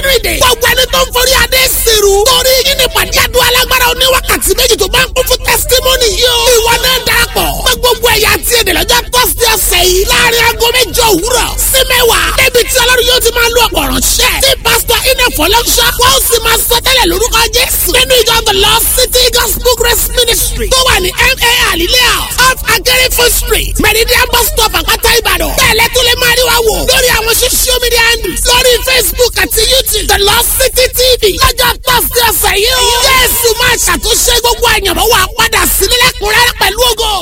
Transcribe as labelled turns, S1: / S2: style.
S1: ìdè. gbogbo ẹni tó ń forí adé sèrú. torí yín ní pàdé àdúrà alágbára oníwákàtí méjì tó bá ń kún fún testimony yìí o. ìwọ náà darapọ̀. pé gbogbo ẹ̀yà àti èdè lọ́jọ́ tọ́sí ọ̀sẹ̀ yìí. láàrin aago mẹ́jọ òwúrọ̀ sí mẹ́wàá. débi tí ọlọ́run yóò ti máa lo ọ̀pọ̀ ránṣẹ́. tí pásítọ̀ iná fọlọ́ṣọ́. wọ́n sì máa sọ tẹ́lẹ̀ lórúkọ jésù. nínú ìjọ the Lord City Gospel Grace Ministry. tó wà ní ma alilea off akérèfọ́ street. meridian bus stop àpáta ìbàdàn. bẹ́ẹ̀lẹ́ tó lè máa rí wa wò. lórí àwọn social media handles. lórí facebook àti youtube the Lord City TV. lọ́jọ́ tọ́sí ọ̀sẹ̀ yìí o. jésù máa ṣàtúnṣe gbogbo àyànmọ́ wa padà sílẹ̀ lẹ́kùnrẹ́rẹ́ pẹ̀lú ògo.